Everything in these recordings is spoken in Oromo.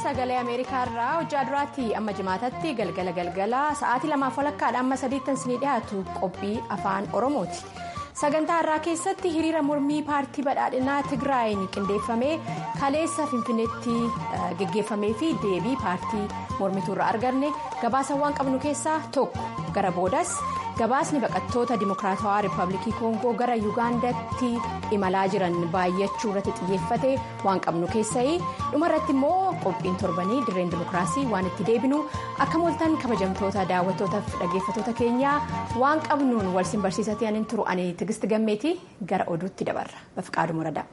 sagalee ameerikaa irraa hojjaa duraatti amma jimaatatti galgala galgala sa'aatii lamaaf walakkaadha amma sadiittan sinii dhiyaatu qophii afaan oromooti sagantaa irraa keessatti hiriira mormii paartii badhaadhinaa tigraayin qindeeffamee kaleessa finfinneetti geggeeffamee fi deebii paartii mormituu irraa arganne gabaasawwan qabnu keessaa tokko gara boodas gabaasni baqattoota dimokiraatawaa riippaabilikii koongoo gara yuugaandaatti imalaa jiran baay'achuu irratti xiyyeeffate waan qabnu keessa'ii dhumarratti immoo qophiin torbanii dirreen dimokiraasii waan itti deebinu akka mooltan kabajamtoota daawwattootaaf dhaggeeffattoota keenyaa waan qabnuun walsin barsiisatee anin turu ani tigisti gammeetii gara oduutti dabarra bafiqaaduu muradaa.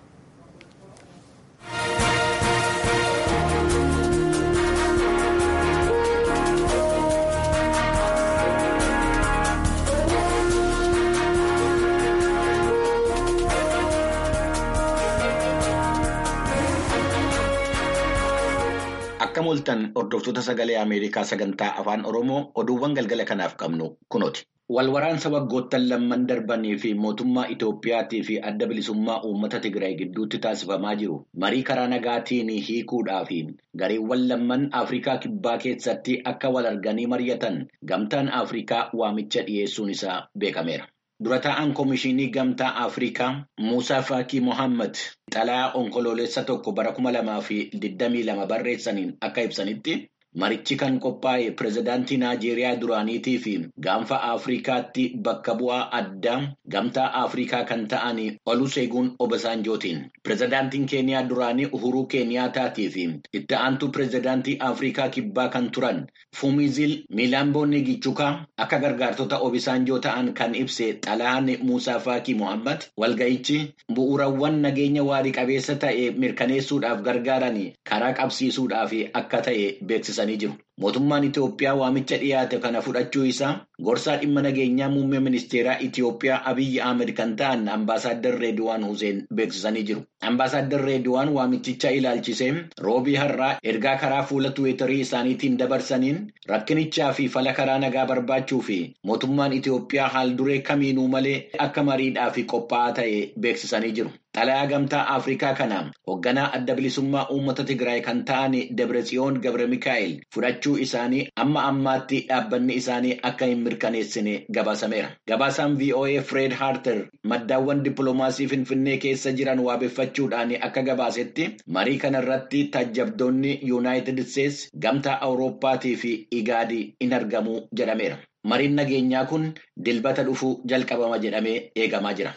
Akka mooltan hordoftoota sagalee Ameerikaa sagantaa afaan Oromoo oduuwwan galgala kanaaf qabnu kunooti. Walwaraansa waggoottan lamman darbanii fi mootummaa Itoophiyaatii fi adda bilisummaa uummata Tigraay gidduutti taasifamaa jiru marii karaa nagaatiin hiikuudhaa fi gareewwan lamman Afrikaa kibbaa keessatti akka wal arganii mari'atan gamtaan Afrikaa waamicha dhiyeessuun isaa beekameera. Dura taa'aan Komishinii Gamtaa Afrikaa Muusaa Faakii Mohaammed xalayaa onkoloolessa tokko bara kuma lamaa fi digdamii lama barreessaniin akka ibsanitti marichi kan qophaa'e pirezidaantii Naajeeriyaa duraaniitii fi gaanfa Afrikaatti bakka bu'aa addaa Gamtaa Afrikaa kan ta'an Oluseegun Obasanjootiin. Pirezidaantiin Keeniyaa duraanii Uhuruu Keeniyaataatii fi itti aantuu pirezidaantii Afrikaa kibbaa kan turan Fumizil Miilaamboonni Gichukaa akka gargaartota Obasanjoo ta'an kan ibse xalayaan Muusaa Faakii Mohaammed walga'ichi bu'uurawwan nageenya waarii qabeessa ta'e mirkaneessuudhaaf gargaaran karaa qabsiisuudhaaf akka ta'e beeksisa. Mootummaan Itoophiyaa waamicha dhiyaate kana fudhachuu isaa gorsaa dhimma nageenyaa muummee ministeeraa Itoophiyaa Abiyyi Ahmed kan ta'an ambaasaaddar Reediwaan Huseen beeksisanii jiru. Ambaasaaddar Reediwaan waamichicha ilaalchisee roobii har'aa ergaa karaa fuula tuweetarii isaaniitiin dabarsaniin rakkinichaa fi fala karaa nagaa barbaachuu fi mootummaan Itoophiyaa haal duree kamiinuu malee akka mariidhaaf qophaa'aa ta'e beeksisanii jiru. Xalayaa gamtaa Afrikaa kana hoogganaa adda bilisummaa uummata Tigraay kan ta'an Dabretsiyoon Gabre Mikaa'el fudhachuu isaanii amma ammaatti dhaabbanni isaanii akka hin mirkaneessine gabaasameera. Gabaasaan VOA Fred Harter maddaawwan dippiloomaasii Finfinnee keessa jiran waabeffachuudhaan akka gabaasetti marii kana irratti taajjabdoonni Yuunaayitid Isteetsi gamtaa Awurooppaatii fi Igaadii in argamu jedhameera. Mariin nageenyaa kun dilbata dhufuu jalqabama jedhamee eegamaa jira.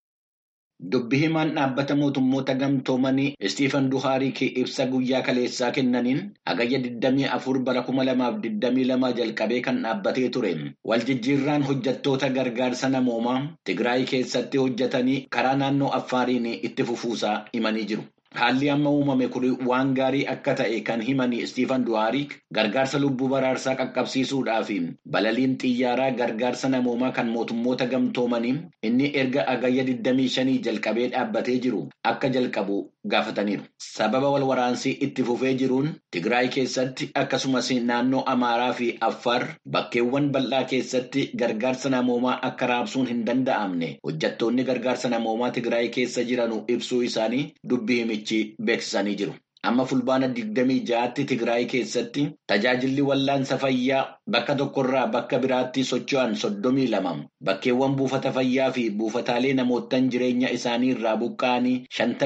Dubbi himaan dhaabbata mootummoota gamtoomanii Istiifan Duhaarik ibsa guyyaa kaleessaa kennaniin hagayya 24 bara 2022 jalqabee kan dhaabbatee ture. Waljijjiirraan hojjettoota gargaarsa namoomaa Tigraay keessatti hojjetanii karaa naannoo Affaariin itti fufuusaa himanii jiru. Haalli amma uumame kun waan gaarii akka ta'e kan himanii Istiifan Duhaarik gargaarsa lubbuu baraarsaa qaqqabsiisuudhaaf balaliin xiyyaaraa gargaarsa namoomaa kan mootummoota gamtoomanii inni erga hagayya 25 jalqabee dhaabbatee jiru akka jalqabu gaafataniiru. Sababa wal waraansii itti fufee jiruun Tigraay keessatti akkasumas naannoo Amaaraa fi Affaar bakkeewwan bal'aa keessatti gargaarsa namoomaa akka raabsuun hin danda'amne hojjettoonni gargaarsa namoomaa Tigraay keessa jiran ibsuu isaanii dubbii himichi beeksisanii jiru. Amma fulbaana 26tti Tigraay keessatti tajaajilli wallaansa fayyaa bakka tokkorraa bakka biraatti socho'an 32 bakkeewwan buufata fayyaa fi buufataalee namootaan jireenya isaanii irraa buqqa'anii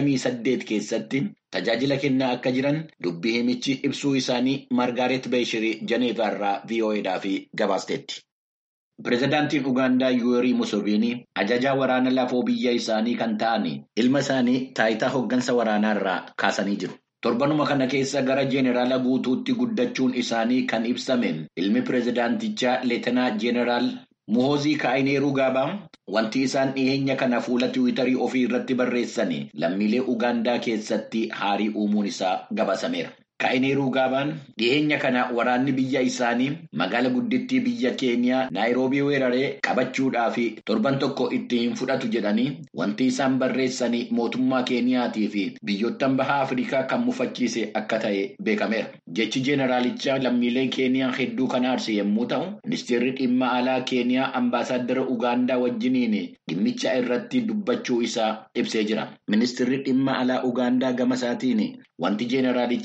58 keessatti tajaajila kennaa akka jiran dubbii himichi ibsuu isaanii Margaaret Beeshirii Janeevaa irraa VOAdhaaf gabaasteetti. Pireezidaantiin Ugaandaa Yuwerii Museveni ajajaa waraana lafoo biyya isaanii kan ta'an ilma isaanii taayitaa hooggansa waraanaa irraa kaasanii jiru. Torbanuma kana keessa gara Jeeneraala guutuutti guddachuun isaanii kan ibsame ilmi pireezidaantichaa Leetenaa Jeeneraal Muhoozii Kaayineeruu Gaabaa wanti isaan dhiyeenya kana fuula tiwiitarii ofii irratti barreessan lammiilee Ugaandaa keessatti haarii uumuun isaa gabaasameera. Kaayineeruu Gaabaan dhiyeenya kana waraanni biyya isaanii magaala guddittii biyya Keeniyaa Naayiroobii weeraree qabachuudhaa fi torban tokko itti hin fudhatu jedhanii wanti isaan barreessan mootummaa Keeniyaatii fi biyyoottan baha Afrikaa kan mufachiise akka ta'e beekameera. Jechi jeeneraalichaa lammiilee Keeniyaa hedduu kan aarse yommuu ta'u, ministeerri dhimma alaa Keeniyaa ambaasaaddara Ugaandaa wajjiniin dhimmicha irratti dubbachuu isaa ibsee jira. Ministeerri dhimma alaa Ugaandaa gama isaatiin wanti jeeneraalichi barreesse.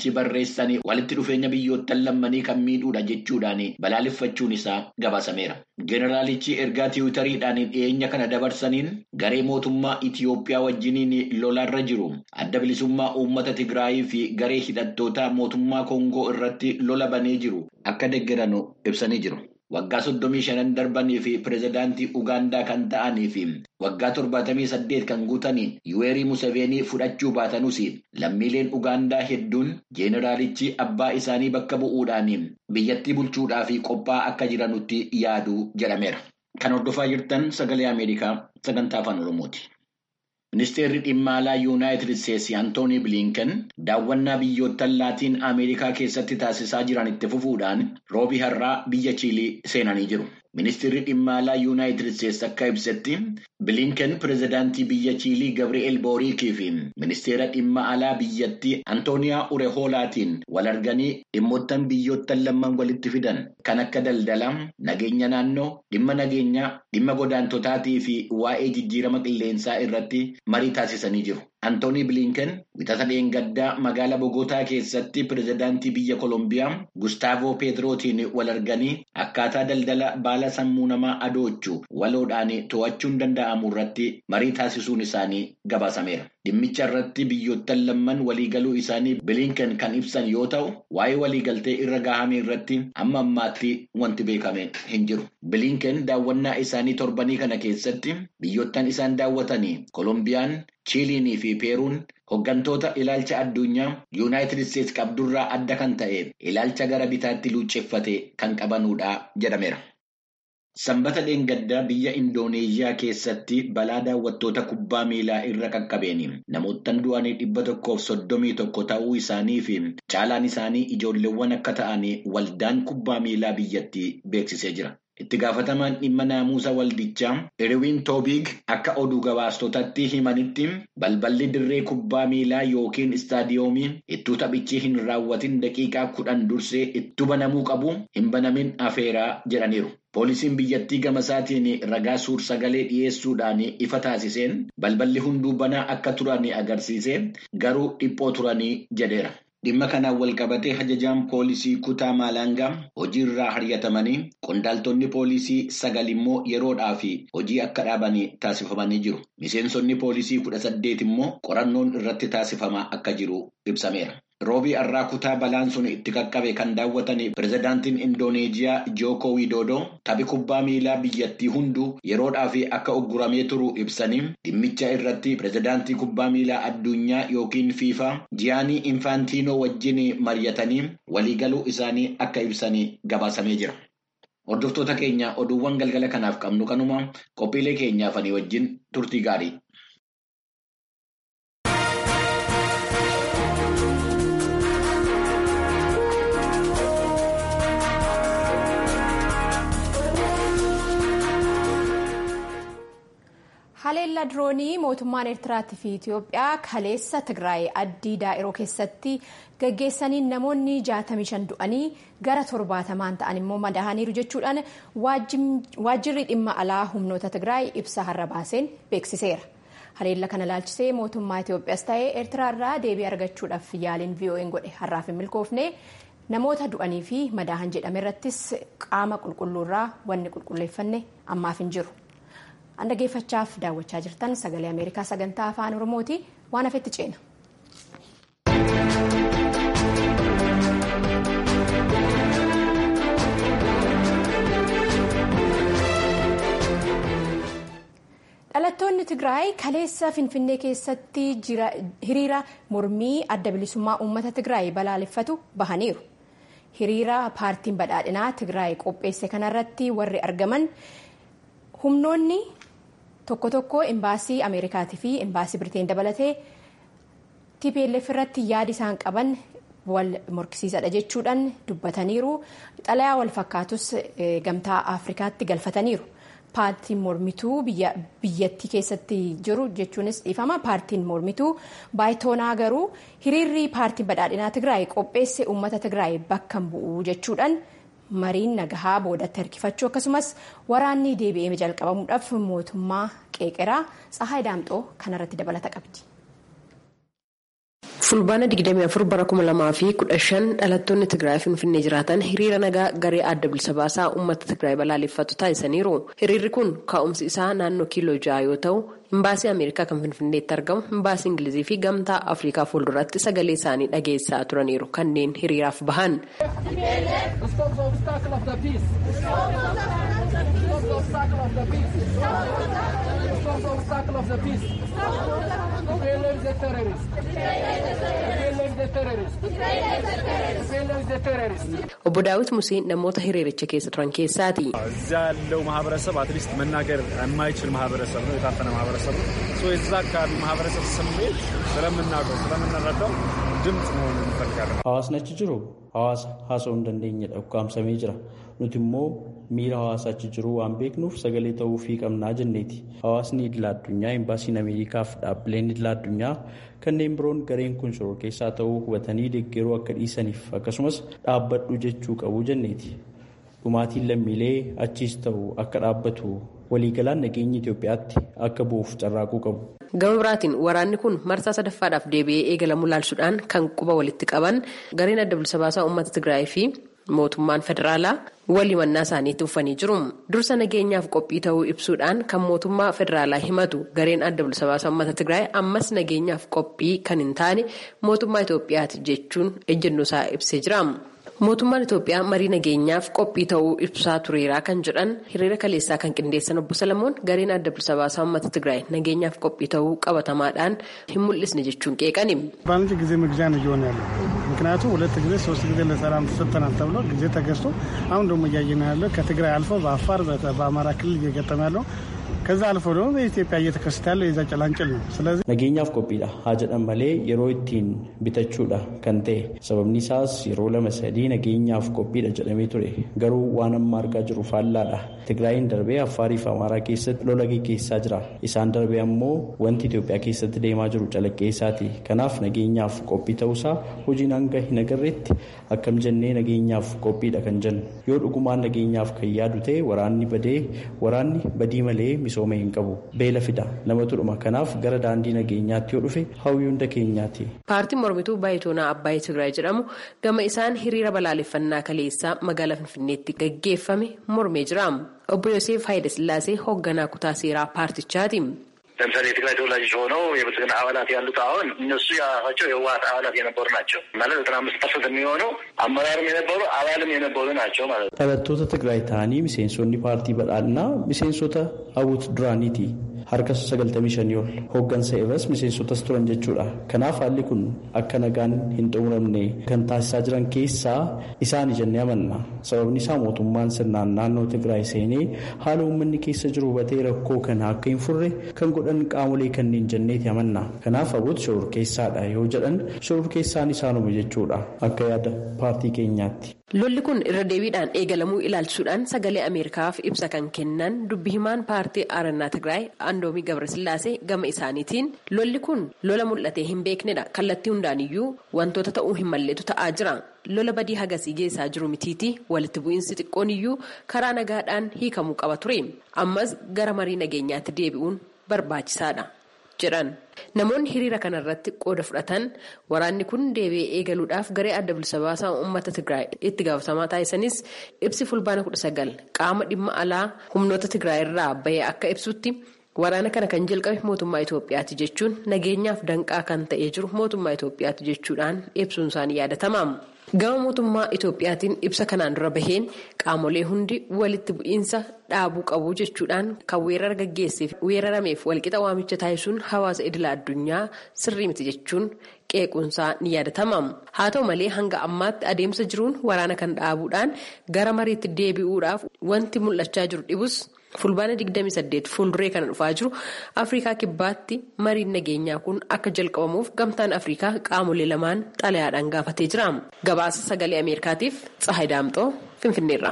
barreessanii walitti dhufeenya biyyoottan lammanii kan miidhuudha jechuudhaan balaaleffachuun isaa gabaasameera. Jeneraalichi ergaa tiwutariidhaan dhiyeenya kana dabarsaniin garee mootummaa Itiyoophiyaa wajjiniin lolaarra jiru adda bilisummaa uummata Tigraayii fi garee hidhattoota mootummaa Koongoo irratti lola banee jiru akka deeggaran ibsanii jiru. Waggaa soddomii shanan darbanii fi pirezidaantii Ugaandaa kan ta'anii fi waggaa torbaatamii saddeet kan guutanii Yuweerii Museveenii fudhachuu baatanuus lammiileen Ugaandaa hedduun jeeneraalichi abbaa isaanii bakka bu'uudhaan biyyattii bulchuudhaaf qophaa'aa akka jiranutti yaadu jedhameera. Kan hordofaa jirtan sagalee Ameerikaa sagantaa afaan Oromooti. Ministeerri dhimma alaa Yuunaayitid Isteetsi Antoonii Bilinken daawwannaa biyyoottan laatiin Ameerikaa keessatti taasisaa jiran itti fufuudhaan roobii har'aa biyya Chiilii seenanii jiru. Ministeerri dhimma alaa Yuunaayitid Isteetsi akka ibsetti Bilinken pirezidaantii biyya Chiilii Gabri'eel Booriikii fi ministeera dhimma alaa biyyattii Antooniyaa Urehoolaatiin wal arganii dhimmoottan biyyoottan lamman walitti fidan kan akka daldalaa, nageenya naannoo, dhimma nageenyaa, dhimma godaantotaatii fi waa'ee jijjiirama qilleensaa irratti marii taasisanii jiru. Antoonii Bilinken wixata dheengaddaa magaalaa Bogotaa keessatti pirezidaantii biyya Kolombiyaa Gustaavoo Peetirootiin wal arganii akkaataa daldala baala sammuu namaa adoochuu waloodhaan to'achuun danda'amu irratti marii taasisuun isaanii gabaasameera. Dhimmicha irratti biyyoottan lamman waliigaluu isaanii Bilinken kan ibsan yoo ta'u, waa'ee waliigaltee irra gahame irratti amma ammaatti wanti beekame hin jiru. Bilinken daawwannaa isaanii torbanii kana keessatti biyyoottan isaan daawwatanii Kolombiyaan, Chiiliinii fi Peeruun hooggantoota ilaalcha addunyaa Yuunaayitid Isteetsi qabdurraa adda kan ta'e ilaalcha gara bitaatti luucceffate kan qabanudha jedhameera. Sanbata dheengaddaa biyya Indooneeziyaa keessatti balaa daawwattoota kubbaa miilaa irra qaqqabeeni namoottan du'anii dhibba tokkoof soddomii tokko ta'uu isaanii fi caalaan isaanii ijoolleewwan akka ta'an waldaan kubbaa miilaa biyyattii beeksisee jira. Itti gaafatamaan dhimma naamusa waldichaa Irwin Toobiig akka oduu gabaastotatti himanitti balballi dirree kubbaa miilaa yookiin istaadiyoomii ittuu taphichi hin raawwatin daqiiqaa kudhan dursee itti banamuu qabu hin banamin afeeraa jedhaniiru. Poolisiin biyyattii gamasaatiin ragaa suur sagalee dhiyeessuudhaan ifa taasiseen balballi hunduu banaa akka turan agarsiise garuu dhiphoo turanii jedheera. Dhimma kanaan wal qabatee ajajaan poolisii kutaa Maalaangaa hojiirraa haryatamanii qondaaltonni poolisii sagal immoo yeroodhaaf hojii akka dhaaban taasifamanii jiru. Miseensonni poolisii kudha saddeet immoo qorannoon irratti taasifamaa akka jiru ibsameera. Roobii har'aa kutaa balaan sun itti qaqqabe kan daawwatan pirezidaantiin Indooneeziyaa Jooko Widoodoo taphi kubbaa miilaa biyyattii hunduu yeroodhaaf akka ugguramee turu ibsanii dhimmicha irratti pirezidaantii kubbaa miilaa addunyaa yookiin fiifaa jiyaanii infaantiinoo wajjin mari'atanii waliigaluu isaanii akka ibsanii gabaasamee jira. Hordoftoota keenya oduuwwan galgala kanaaf qabnu kanuma qophiilee keenyaafanii wajjin turtii gaarii. haleellaa diroonii mootummaan eertiraatii fi itiyoophiyaa kaleessa tigraay addii daa'iroo keessatti gaggeessaniin namoonni 65 du'anii gara torbaatamaan ta'an immoo madaa'aniiru jechuudhaan waajjirri dhimma alaa humnoota tigraay ibsa har'a baaseen beeksiseera. haleellaa kana ilaalchisee mootummaa itiyoophiyaas ta'ee eertiraarraa deebii argachuudhaaf yaaliin vo'n godhe har'aaf hin milkoofne namoota du'anii fi madaahan jedhame irrattis qaama qulqulluurraa wanni qulqulleeffanne ammaaf hin jiru. an dhaggeeffachaaf daawwachaa jirtan sagalee ameerikaa sagantaa afaan oromooti waan hafetti ceena. dhalattoonni tigraay kaleessa finfinnee keessatti hiriira mormii adda bilisummaa uummata tigraay balaaleffatu bahaniiru. hiriira paartiin badhaadhinaa tigraay qopheesse kanarratti warri argaman humnoonni tokko tokko embaasii ameerikaatii fi embaasii biriteen dabalatee tplf irratti yaada isaan qaban wal morkisiisadha jechuudhaan dubbataniiru xalayaa wal fakkaatus gamtaa afrikaatti galfataniiru paartiin mormituu biyyattii keessatti jiru jechuunis dhiifama paartiin mormituu baayitoonaa garuu hiriirri paartiin badhaadhinaa tigraay qopheesse uummata tigraay bakka bu'uu jechuudhaan. mariin nagahaa boodatti harkifachuu akkasumas waraanni deebi'ee jalqabamuudhaaf mootummaa qeeqeraa tsahaay daamxoo kanarratti dabalata qabdi. fulbaana 24 bara 2015 dhalattoonni tigraay finfinnee jiraatan hiriira nagaa garee adda bilisa baasaa uummata tigraay balaaleffatu taasisaniiru hiriirri kun ka'umsi isaa naannoo kiiloo ja'a yoo ta'u imbaasii ameerikaa kan finfinneetti argamu imbaasii ingilizii fi gamtaa afrikaa fuulduratti sagalee isaanii dhageessaa turaniiru kanneen hiriiraaf bahan. obbo daawit musee namoota hiriiricha keessa turan keessaati. እዛ ያለው ማህበረሰብ አትሊስት መናገር የማይችል ማህበረሰብ ነው፣ የታፈነ ማህበረሰብ ነው። የዛ አካባቢ ማህበረሰብ ስሜት ስለምናውቀው ስለምንረዳው ድምፅ መሆኑን እንፈልጋለን። Hawaasni achi jiru hawaasa haasa'uu hin dandeenyedha ukkaamsamee jira. Nuti immoo miira hawaasa achi jiru waan beeknuuf sagalee ta'uufii qabnaa jenneeti. Hawaasni idila addunyaa, imbaasiin Ameerikaaf dhaabbileen idila addunyaa kanneen biroon gareen kun shoror keessaa ta'uu hubatanii deeggaruu akka dhiisaniif akkasumas dhaabbadhu jechuu qabu jenneeti. Dhumaatiin lammiilee achiis ta'u akka dhaabbatu waliigalaan nageenya Itoophiyaatti akka bu'uuf carraaquu qabu. gama biraatiin waraanni kun marsaa sadaffaadhaaf deebi'ee eegalamuu laalsuudhaan kan quba walitti qaban gareen adda bilisa baasaa uummata tigraay fi mootummaan federaalaa walii mannaa isaaniitti uffanii jiru dursa nageenyaaf qophii ta'uu ibsuudhaan kan mootummaa federaalaa himatu gareen adda bilisa baasaa uummata tigraay ammas nageenyaaf qophii kan hin taane mootummaa itoophiyaati jechuun ejjennoo isaa ibsee jira. mootummaan itoophiyaa marii nageenyaaf qophii ta'uu ibsaa tureeraa kan jedhan hiriira kaleessaa kan qindeessan obbo salamoon gareen adda bilisa baasaa uummata tigraay nageenyaaf qophii ta'uu qabatamaadhaan hin mul'isne jechuun qeeqani. በአንድ ጊዜ መግዣ ነው እየሆነ ያለው። ምክንያቱም ሁለት ጊዜ ሶስት ጊዜ ለሰላም ተሰጥተናል ተብሎ ጊዜ ተገዝቶ አሁን ደግሞ እያየን ያለው ከትግራይ አልፎ በአፋር በአማራ ክልል እየገጠመ ያለው ከዛ አልፎ ደግሞ በኢትዮጵያ እየተከሰተ ያለው የዛ ጭላንጭል ነው። ስለዚህ nageenyaaf qophiidha haa jedhan malee yeroo ittiin bitachuudha kan ta'e sababni isaas yeroo lama sadii nageenyaaf qophiidha jedhamee ture garuu waan amma argaa jiru faallaadha tigraayin darbee affaarii fi amaaraa keessatti lola geggeessaa jira isaan darbee ammoo wanti itoophiyaa keessatti deemaa jiru calaqqeessaati kanaaf nageenyaaf qophii ta'uusaa hojiin hanga hin agarreetti akkam jennee nageenyaaf qophiidha kan jennu yoo dhugumaan nageenyaaf kan yaadu ta'e waraanni badee waraanni badii malee misooma hin qabu beela fida namatu dhuma kanaaf gara daandii nageenyaatti yoo dhufe hawwii hunda keenyaati. paartiin mormituu baayitoonaa abbaayee tigraay jedhamu gama isaan hiriira balaaleffannaa kaleessaa magaalaa finfinneetti gaggeeffame mormee jira obbo yoseef haayile sillaasee hoogganaa kutaa seeraa paartichaati. ለምሳሌ የትግራይ ተወላጆች ሆነው የብልጽግና አባላት ያሉት አሁን እነሱ የራሳቸው የህወሓት አባላት የነበሩ ናቸው ማለት ዘጠና አምስት ፐርሰንት የሚሆነው አመራርም የነበሩ አባልም የነበሩ ናቸው ማለት ነው። dhalattoota tigraay ta'anii miseensonni paartii badhaadhinaa miseensota hawwut duraaniiti harka sagaltamii shanii ol hooggansa irras miseensotas turan jechuudha kanaaf haalli kun akka nagaan hin xumuramne kan taasisaa jiran keessaa isaan jennee amanna sababni isaa mootummaan sirnaan naannoo tigraay seenee haala uummanni keessa jiru hubatee rakkoo kana akka hin furre kan godhan qaamolee kanneen jenneeti amanna kanaaf hawwut shoror keessaadha yoo jedhan shoror keessaan isaanuma jechuudha akka yaada paartii keenyaatti. lolli kun irra deebiidhaan eegalamuu ilaalchisuudhaan sagalee ameerikaaf ibsa kan kennan dubbi himaan paartii aarannaa tigraay andoomii gabrasillaasee gama isaaniitiin lolli kun lola mul'atee hin beeknedha kallattii hundaaniyyuu wantoota ta'uu hin malleetu ta'aa jira lola badii hagasii geessaa jiru mitiiti walitti bu'iinsi xiqqoon iyyuu karaa nagaadhaan hiikamuu qaba ture ammas gara marii nageenyaatti deebi'uun barbaachisaadha jedhan. namoonni hiriira kanarratti qooda fudhatan waraanni kun deebi'ee eegaluudhaaf garee adda bilisa baasaa uummata tigraay itti gaafatamaa taasisanis ibsi fulbaana 19 qaama dhimma alaa humnoota tigraay irraa bahee akka ibsutti waraana kana kan jalqabe mootummaa itoophiyaati jechuun nageenyaaf danqaa kan ta'ee jiru mootummaa itoophiyaati jechuudhaan ibsuun isaanii yaadatama. gama mootummaa itoophiyaatiin ibsa kanaan dura baheen qaamolee hundi walitti bu'iinsa dhaabuu qabu jechuudhaan kan weerara gaggeesseef weerarameef walqixa waamicha taasisuun hawaasa idila addunyaa sirrii miti jechuun qeequunsaa ni yaadatama haa ta'u malee hanga ammaatti adeemsa jiruun waraana kan dhaabuudhaan gara mariitti deebi'uudhaaf wanti mul'achaa jiru dhibus. fulbaana 28 fuulduree kana dhufaa jiru afrikaa kibbaatti mariin nageenyaa kun akka jalqabamuuf gamtaan afrikaa qaamolee lamaan xalayaadhaan gaafatee jira gabaasa sagalee ameerikaatiif tsahay daamxoo finfinneerra.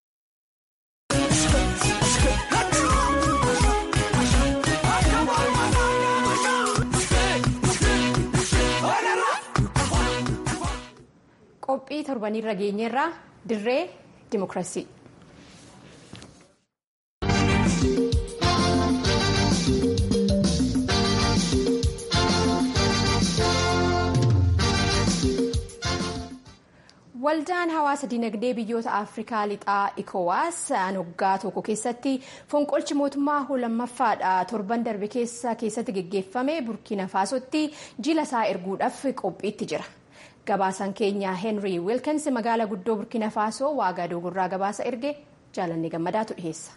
qophii torbanirra geenyeerraa dirree dimokiraasii. Waldaan hawaasa dinagdee biyyoota Afrikaa lixaa ECOWAS waggaa tokko keessatti fonqolchi mootummaa lammaffaadha torban darbe keessa keessatti geggeeffame Burkina Faasotti jila isaa erguudhaaf qophiitti jira. Gabaasaan keenya Henry Wilkins magaalaa guddoo Burkina Faasoo waagaa doogorraa gabaasa erge jaalannee gammadaatu dhiyeessa.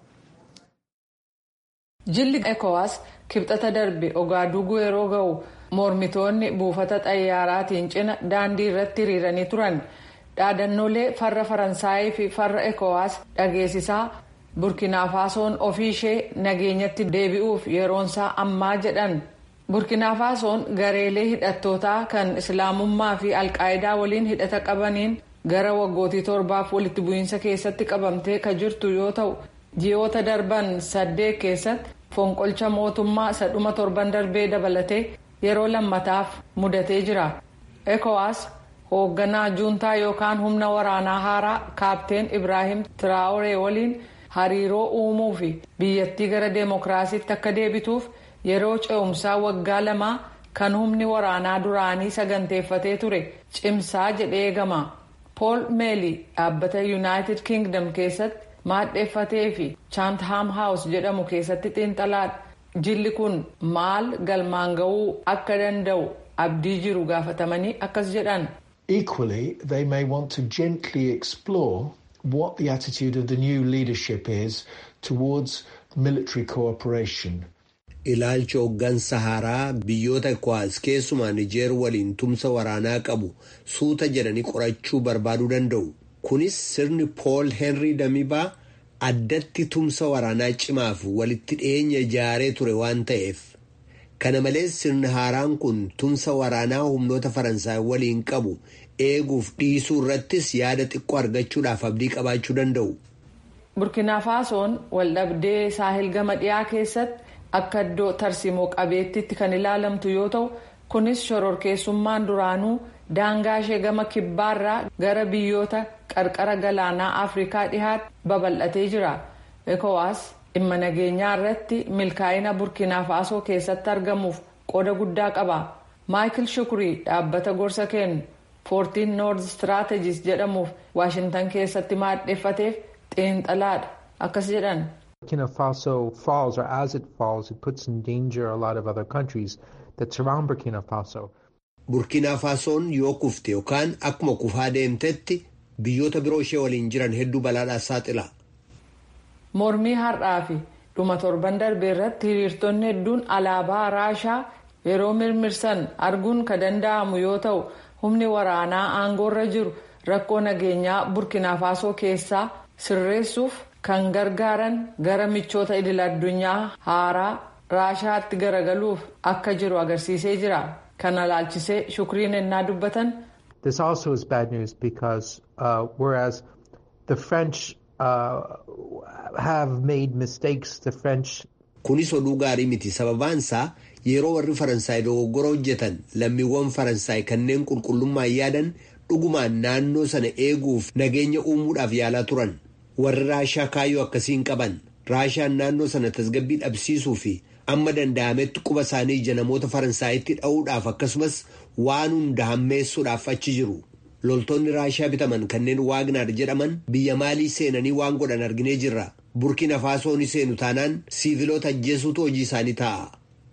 Jilli ECOWAS kibxata darbe Ogaaduuguu yeroo ga'u mormitoonni buufata xayyaaraatiin cina daandii irratti hiriiranii turan dhaadannoolee farra faransaayii fi farra ECOWAS dhageessisaa burkina faasoon ofii ishee nageenyatti deebi'uuf yeroonsaa ammaa jedhan burkina faasoon gareelee hidhattootaa kan islaamummaa fi alqaayidaa waliin hidhata qabaniin gara waggootii torbaaf walitti bu'iinsa keessatti qabamtee ka jirtu yoo ta'u ji'oota darban saddeet keessatti fonqolcha mootummaa sadhuma torban darbee dabalatee yeroo lammataaf mudatee jira ekowaas hoogganaa juuntaa yookaan humna waraanaa haaraa kaapteen ibraahim tiraawuree waliin hariiroo uumuu fi biyyattii gara deemokiraasiitti akka deebituuf yeroo ce'umsaa waggaa lamaa kan humni waraanaa duraanii saganteeffatee ture cimsaa jedhee eegama pool meelii dhaabbata yuunaayitid kingdom keessatti maadheeffatee fi chaantham haawus jedhamu keessatti xiinxalaadha jilli kun maal galmaan ga'uu akka danda'u abdii jiru gaafatamanii akkas jedhan. Equally, they may want to gently explore what the attitude of the new leadership is towards military cooperation. Ilaalcha hooggansa haaraa biyyoota ECOWAS keessumaa Nijeer waliin tumsa waraanaa qabu suuta jedhanii qorachuu barbaaduu danda'u. Kunis sirni Pool Henry Damibaa addatti tumsa waraanaa cimaaf walitti dhiyeenya ijaaree ture waan ta'eef. Kana malees sirni haaraan kun tumsa waraanaa humnoota Faransaay waliin qabu eeguuf dhiisuu irrattis yaada xiqqoo argachuudhaaf abdii qabaachuu danda'u. Burkina Faasoon waldhabdee saahil gama dhiyaa keessatti akka iddoo tarsimoo qabeettitti kan ilaalamtu yoo ta'u kunis shororkeessummaan duraanuu daangaa ishee gama kibbaarraa gara biyyoota qarqara galaanaa afrikaa dhihaatti babal'atee jira ekowaas dhimma nageenyaa irratti milkaa'ina burkina faasoo keessatti argamuuf qooda guddaa qaba maayikil shukurii dhaabbata gorsa kennu foortiin noord straatejiis jedhamuuf waashintan keessatti maadheeffateef xiinxalaadha akkas jedhan. Burkina Faso falls, or as it falls, it puts in danger a lot of other countries that surround Burkina Faso. Burkina Fasoon yoo kufte yookaan akkuma kufaa deemtetti biyyoota biroo ishee waliin jiran hedduu balaadhaaf saaxila. Mormii har'aa fi dhuma torban darbee irratti hiriirtonni hedduun alaabaa raashaa yeroo mirmirsan arguun ka danda'amu yoo ta'u humni waraanaa aangoorra jiru rakkoo nageenyaa burkina faasoo keessaa sirreessuuf kan gargaaran gara michoota idil addunyaa haaraa raashaatti garagaluuf akka jiru agarsiisee jira kana laalchisee shukriin ennaa dubbatan. This also is bad news because uh, whereas the French uh, have made mistakes, the French. Kunis oduu gaarii miti sababaansaa yeroo warri Faransaay dogoggora hojjetan lammiiwwan Faransaay kanneen qulqullummaan yaadan dhugumaan naannoo sana eeguuf nageenya uumuudhaaf yaalaa turan. Warri Raashaa kaayyoo akkasiin qaban Raashaan naannoo sana tasgabbii dhabsiisuu fi amma danda'ametti quba isaanii ija namoota Faransaayitti dha'uudhaaf akkasumas waan hunda hammeessuudhaaf achi jiru. Loltoonni Raashaa bitaman kanneen Waagnaar jedhaman biyya maalii seenanii waan godhan arginee jirra. Burkina Faasoon seenu taanaan siiviloota ajjeesuutu hojii isaanii ta'a.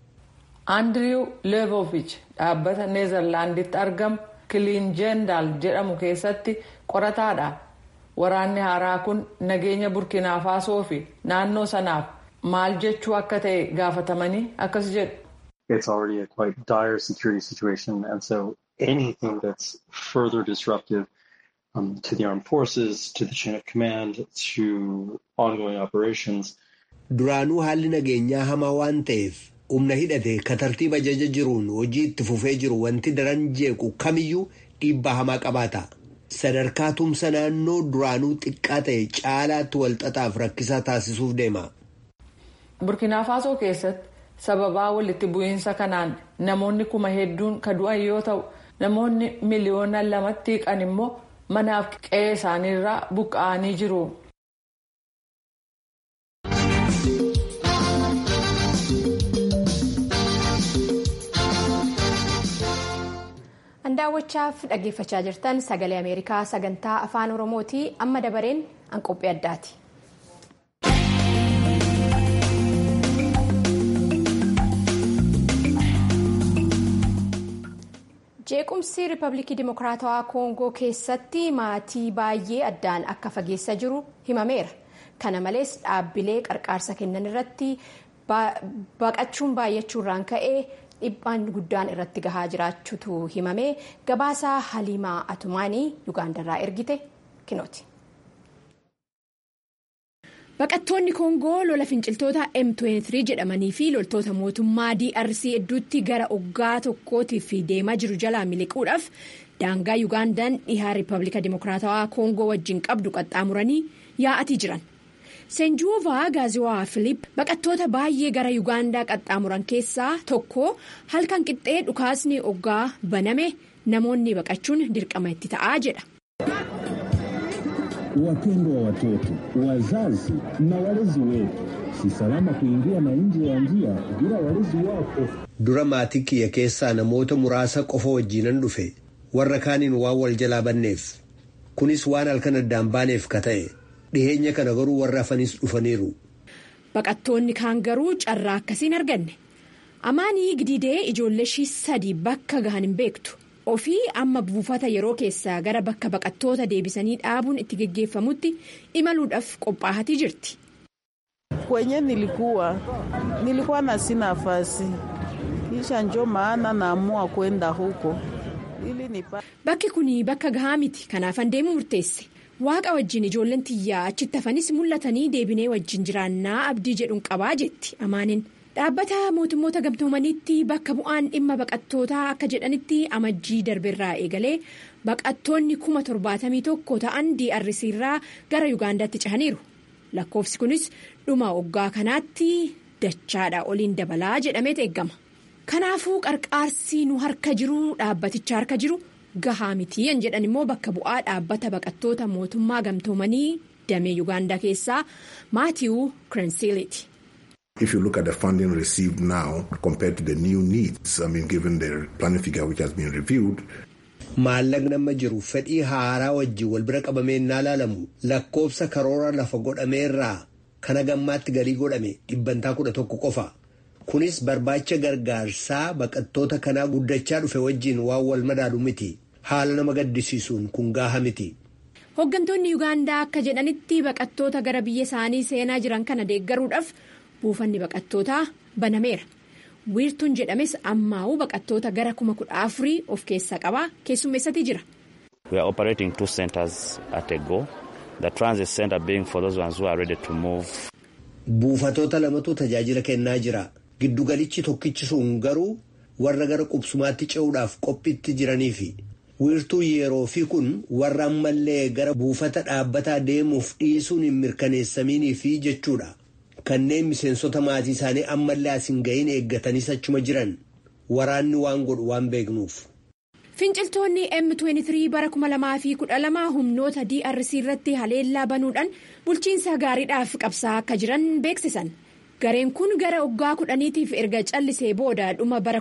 Andiriw Leevoovich dhaabbata Neezerlaanditti argamu Kiliinjendaal jedhamu keessatti qorataadha. Waraanni haaraa kun nageenya Burkina Faasoo fi naannoo sanaaf maal jechuu akka ta'e gaafatamanii akkas jedhu. It's already a quite dire security situation and so anything that's further disruptive um, to the armed forces, to the chain of command, to ongoing operations. Duraanuu haalli nageenyaa hamaa waan ta'eef humna hidhate ka tartiiba ajaja jiruun hojii itti fufee jiru wanti daran jeequ kamiyyuu dhiibbaa hamaa qabaata. Sadarkaa tumsa naannoo duraanuu xiqqaa ta'e caalaatti walxaxaaf rakkisaa taasisuuf deema. Burkina Faasoo keessatti sababaa walitti bu'iinsa kanaan namoonni kuma hedduun ka du'an yoo ta'u namoonni miliyoona lamatti hiqan immoo manaaf qe'ee isaaniirraa buqqa'anii jiru. kan daawwachaaf dhaggeeffachaa jirtan sagalee ameerikaa sagantaa afaan oromooti amma dabareen an qophii addaati. jeequmsi riipabilikii dimokiraatawaa koongoo keessatti maatii baay'ee addaan akka fageessa jiru himameera kana malees dhaabbilee qarqaarsa kennan irratti baqachuun baay'achuurraan ka'ee dhiibbaan guddaan irratti gahaa jiraachuutu himame gabaasaa haliimaa atumaanii yugaandarraa ergite kinooti. baqattoonni koongoo lola finciltoota m23 jedhamanii fi loltoota mootummaa drc hedduutti gara oggaa tokkootiif deemaa jiru jalaa miliquudhaaf daangaa yugaandaan dhihaa riippablika dimokiraatawaa koongoo wajjin qabdu qaxxaamuranii yaa'atii jiran seenjuuvaa gaaziwaa filiip baqattoota baay'ee gara yugaandaa qaxxaamuran keessaa tokko halkan qixxee dhukaasni oggaa baname namoonni baqachuun dirqama itti ta'aa jedha. Wapendwa wa watoto, wazazi na walezi wetu, si salama kuingia na nje ya njia bila walezi wako. Dura maatii kiyya keessaa namoota muraasa qofa wajjiinan dhufe warra kaaniin waan wal jalaa banneef kunis waan halkan addaan baaneef ka ta'e dhiheenya kana garuu warra hafanis dhufaniiru. Baqattoonni kaan garuu carraa akkasiin arganne amaanii gidiidee ijoollee ishii sadii bakka gahan hin beektu. ofii amma buufata yeroo keessaa gara bakka baqattoota deebisanii dhaabuun itti geggeeffamutti imaluudhaaf qophaahatii jirti. kwenye nilikuwa nilikuwa na si nafasi kisha njo maana naamua kwenda huko ili nipa. bakki kun bakka gahaa miti kanaafan deemuu murteesse waaqa wajjin ijoolleen tiyyaa achitti hafanis mul'atanii deebinee wajjin jiraannaa abdii jedhuun qabaa jetti amaaniin. dhaabbata mootummoota gamtoomaniitti bakka bu'aan dhimma baqattootaa akka jedhanitti amajjii darbeerraa eegalee baqattoonni kuma torbaatamii tokko ta'an DRC irraa gara yugaandaatti cehaniiru lakkoofsi kunis dhuma waggaa kanaatti dachaadha oliin dabalaa jedhameet eeggama kanaafuu qarqaarsi nu harka jiru dhaabbaticha harka jiru gahaa mitii an jedhan immoo bakka bu'aa dhaabbata baqattoota mootummaa gamtoomanii damee yugaandaa keessaa maatiiwuu kirensiiliiti. If you look at the funding received now compared to the new needs, I mean, given the planning figure which has been reviewed. Maallaqni amma jiru fedhii haaraa wajjin wal bira qabamee innaa ilaalamu lakkoofsa karoora lafa godhameerraa kana gammaatti galii godhame dhibbantaa kudha tokko qofa. Kunis barbaacha gargaarsaa baqattoota kanaa guddachaa dhufe wajjin waan wal madaalu miti. Haala nama gaddisiisuun kun gaaha miti. Hooggantoonni Yuugaandaa akka jedhanitti baqattoota gara biyya isaanii seenaa jiran kana deeggaruudhaaf. buufanni baqattootaa banameera wiirtuun jedhames ammaa'uu baqattoota gara kuma kudha afurii of keessaa qabaa keessummeessatii jira. We are operating two centers at a go. The transit center being for those ones who are ready to move. Buufatoota lamatu tajaajila kennaa jira. Giddugalichi tokkichi sun garuu warra gara qubsumaatti ce'uudhaaf qophiitti jiraniifi. Wiirtuu yeroo fi kun warra ammallee gara buufata dhaabbataa deemuuf dhiisuun hin mirkaneessamiiniifi jechuudha. kanneen miseensota maatii isaanii ammallee as hin ga'iin eeggatanii achuma jiran waraanni waan godhu waan beeknuuf. Finciltoonni M23 bara 2012 humnoota DRC irratti haleellaa banuudhaan bulchiinsa gaariidhaaf qabsaa akka jiran beeksisan. Gareen kun gara waggaa kudhaniitiif erga callisee booda dhuma bara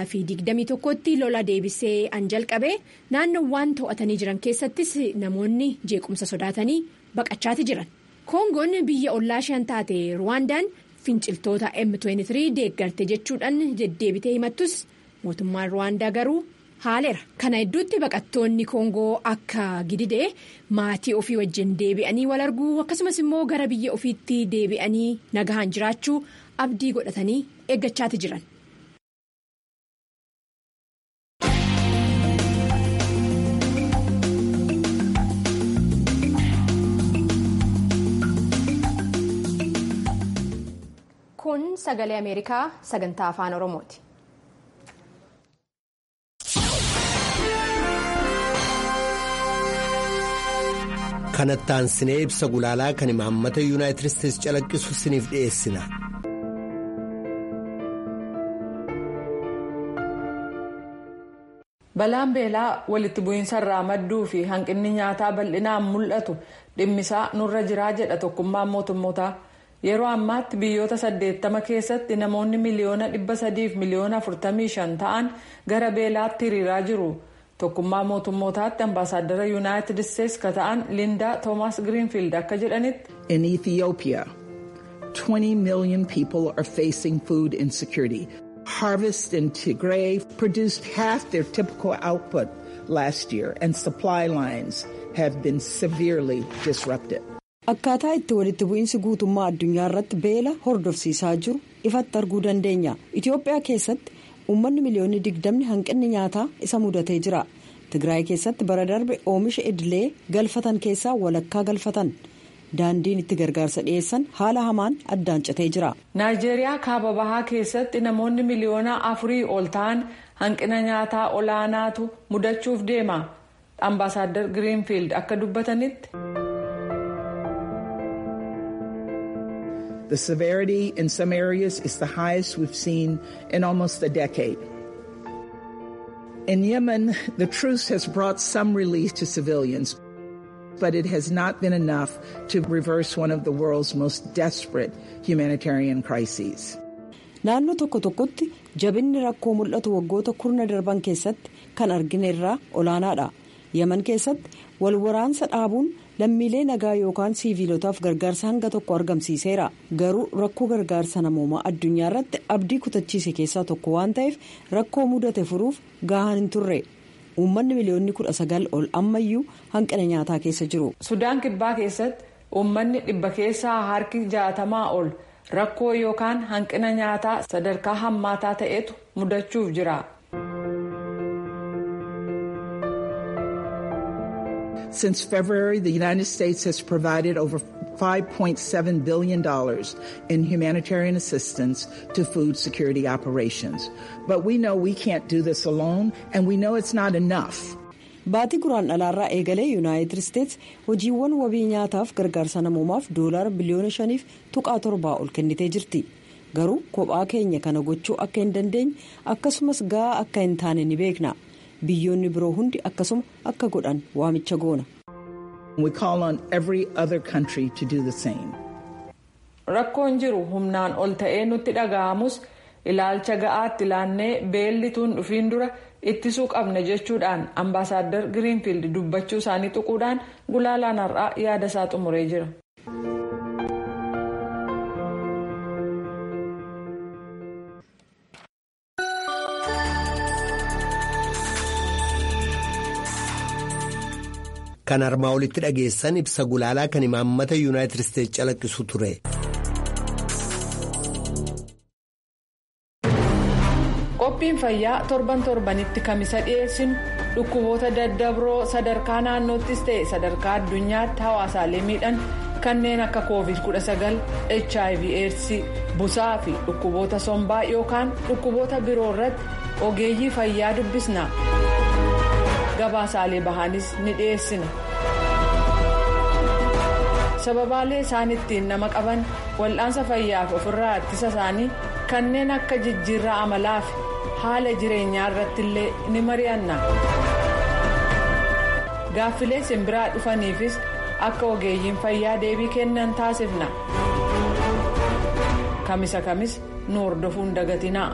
2021tti lola deebisee an jalqabe naannoowwan to'atanii jiran keessattis namoonni jeequmsa sodaatanii baqachaati jiran. koongoon biyya ollaa shan taate ruwaandaan finciltoota m23 deeggarte jechuudhaan deddeebitee himattus mootummaan ruwaandaa garuu haaleera kana hedduutti baqattoonni koongoo akka gididee maatii ofii wajjin deebi'anii wal arguu akkasumas immoo gara biyya ofiitti deebi'anii nagahaan jiraachuu abdii godhatanii eeggachaati jiran. kun sagalee ameerikaa sagantaa afaan oromooti. kanattaan sinee ibsa gulaalaa kan imaammata yuunaayitid isteetsi calaqqisu siniif dhi'eessina. balaan beelaa walitti bu'iinsa irraa madduu fi hanqinni nyaataa bal'inaan mul'atu dhimmisaa nurra jiraa jedha tokkummaan mootummootaa. yeroo ammaatti biyyoota 80 keessatti namoonni miliyoona 300 fi miliyoona 45 ta'an gara beelaatti hiriiraa jiru tokkummaa mootummootaatti ambaasaaddara yuunaayitid isteetsi ka ta'an lindaa toomaas giriinfiild akka jedhanitti. in ethiopia 20 million people are facing food insecurity. harvest in tigray produced half their typical output last year and supply lines have been severely disrupted. akkaataa itti walitti bu'iinsi guutummaa addunyaa irratti beela hordofsiisaa jiru ifatti arguu dandeenya itiyoophiyaa keessatti uummanni miliyoonni digdamni hanqinni nyaataa isa mudatee jira tigraay keessatti bara darbe oomisha idilee galfatan keessaa walakkaa galfatan daandiin itti gargaarsa dhiyeessan haala hamaan addaan citee jira. naayijeeriyaa kaaba bahaa keessatti namoonni miliyoona afurii ol ta'an hanqina nyaataa olaanaatu mudachuuf deema ambaasaaddar giriinfiild akka dubbatanitti. The severity in some areas is the highest we've seen in almost a decade. In Yemen, the truce has brought some relief to civilians, but it has not been enough to reverse one of the world's most desperate humanitarian crises. Naannoo tokko tokkotti jabinni rakkoo mul'atu waggoota kurna darban keessatti kan argine irraa olaanaadha. Yemen keessatti wal waraansa dhaabuun lammiilee nagaa yookaan siiviilotaaf gargaarsa hanga tokko argamsiiseera garuu rakkoo gargaarsa namoomaa addunyaa irratti abdii kutachiise keessaa tokko waan ta'eef rakkoo mudate furuuf gahaan hin turre uummanni miliyoonni kudha sagal ol ammayyuu hanqina nyaataa keessa jiru. sudaan kibbaa keessatti uummanni dhibba keessaa harki jaatamaa ol rakkoo yookaan hanqina nyaataa sadarkaa hammaataa ta'etu mudachuuf jira. Since February, the United States has provided over $5.7 billion in humanitarian assistance to food security operations. But we know we can't do this alone, and we know it's not enough. Baatii guraan dhalaarraa eegalee yuunaayitid isteetsi hojiiwwan wabii nyaataaf gargaarsa namoomaaf doolaara biliyoona shaniif tuqaa torbaa ol kennitee jirti. Garuu kophaa keenya kana gochuu akka hin dandeenye akkasumas gahaa akka hin taane ni beekna. biyyoonni biroo hundi akkasuma akka godhan waamicha goona. We call on every other country to do the same. Rakkoon jiru humnaan ol ta'ee nutti dhaga'amus ilaalcha ga'aatti ilaannee beellituun dhufiin dura ittisuu qabna jechuudhaan ambaasaaddar giriinfiild dubbachuu isaanii tuquudhaan gulaalaan har'aa yaada isaa xumuree jira. Kan armaa olitti dhageessan ibsa gulaalaa kan imaammata yuunaayitid isteetsi calaqqisu ture. Qophiin fayyaa torban torbanitti kamisa dhiyeessinu dhukkuboota daddabroo sadarkaa naannoottis ta'e sadarkaa addunyaatti hawaasaalee miidhan kanneen akka covid 19 hiv aids busaa fi dhukkuboota sombaa yookaan dhukkuboota biroo irratti ogeeyyii fayyaa dubbisna. gabaasaalee bahaanis ni dhiyeessina sababaalee isaan ittiin nama qaban wal'aansa fayyaaf ofirraa ittisa isaanii kanneen akka jijjiirraa amalaa fi haala jireenyaa irratti illee ni mari'anna gaaffilee simbiraa dhufaniifis akka ogeeyyiin fayyaa deebii kennan taasifna kamisa kamis nu hordofuun dagatinaa.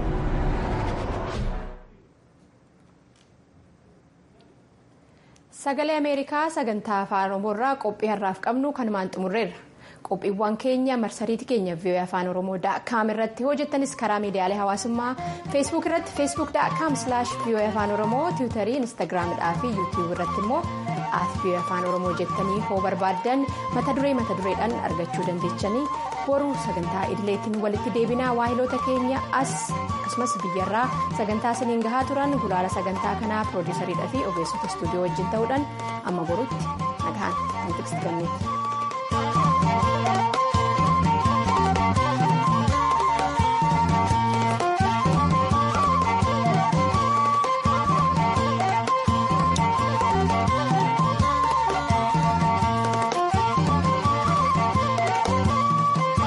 sagalee ameerikaa sagantaa afaan oromoorraa qophii har'aaf qabnu kanumaan xumurreerra qophiiwwan keenya marsariitii keenya vii'oo afaan oromoo daakaam irratti hojjettanis karaa miidiyaalee hawaasummaa feesbuuk irratti feesbuuk daakaam silaash vii'oo afaan oromoo tiwutarii instaagiraamidhaa fi yuutiyuub irratti immoo at vii'oo afaan oromoo jettanii hoo barbaaddan mata duree mata dureedhaan argachuu dandeechanii boruu sagantaa idileetiin walitti deebinaa waahiloota keenya as akkasumas biyyarraa sagantaa isiniin gahaa turan gulaala sagantaa kanaa piroodiisariidhaa fi ogeessota istuudiyoo wajjin ta'uudhaan amma borutti nagaan kan tiksiti